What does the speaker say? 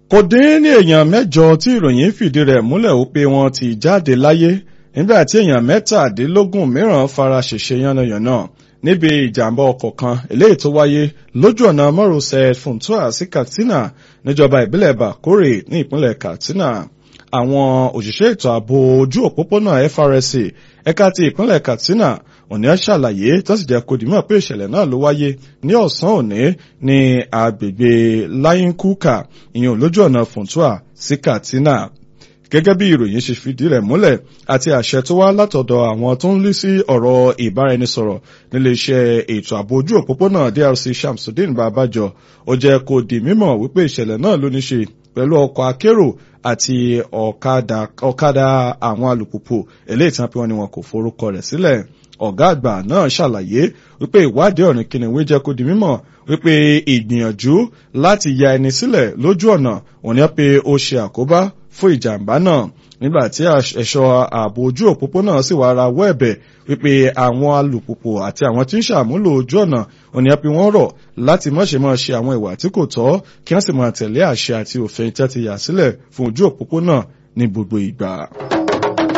kò dín ní èèyàn mẹ́jọ tí ìròyìn fìdí rẹ̀ múlẹ̀ ó pé wọ́n ti jáde láyé nígbà tí èèyàn mẹ́tàdínlógún mìíràn fara ṣèṣe yánnayànna níbi ìjàmbá ọkọ̀ kan eléyìí tó wáyé lójú ọ̀nà márosẹ̀ funtua sí katsina níjọba ìbílẹ̀ bakore ní ìpínlẹ̀ katsina àwọn òṣìṣẹ́ ètò ààbò ojú òpópónà FRSC ẹ̀ka ti ìpínlẹ̀ katsina òní ṣàlàyé tó sì jẹ́ kó dìímọ̀ pé ìṣẹ̀lẹ̀ náà ló wáyé ní ọ̀sán òní ní agbègbè layinkuka ìyẹn lójú ọ̀nà funtua sí katsina gẹ́gẹ́ bí ìròyìn ṣe fìdí rẹ̀ múlẹ̀ àti àṣẹ tó wá látọ̀dọ̀ àwọn tó ń lé sí ọ̀rọ̀ ìbáraẹnisọ̀rọ̀ níléeṣẹ́ ètò ààbò ojú òpópónà DRC Shamsuddin Babajo ó jẹ́ kó di mímọ̀ wípé ìṣẹ̀lẹ̀ náà ló ní ṣe pẹ̀lú ọkọ̀ akérò àti ọ̀kadà àwọn alùpùpù eléyìí tí wọ́n pe wọn ni wọn kò forúkọ rẹ̀ sílẹ̀ ọ̀gá àgbà náà ṣàlàyé wípé ìwádìí ọ̀rìn kìnìún jẹ́ kó di mímọ̀ wípé ìgbìyànjú láti ya ẹni sílẹ̀ lójú ọ̀nà òní pé ó ṣe àkóbá fún ìjàmbá náà nígbà tí ẹ̀ṣọ́ ààbò ojú òpópónà sì wá ra wọ́ ẹ̀bẹ̀ wípé àwọn alùpùpù àti àwọn tí ń ṣàmúlò ojú ọ̀nà òní àpé wọ́n rọ̀ láti mọ̀ṣẹ́ máa ṣe àwọn ìwà tí kò tọ́ kí wọ́n sì máa tẹ̀lé àṣẹ àti òfin tẹ́ ti yà sílẹ̀ fún ojú òpópónà ní gbogbo ìgbà.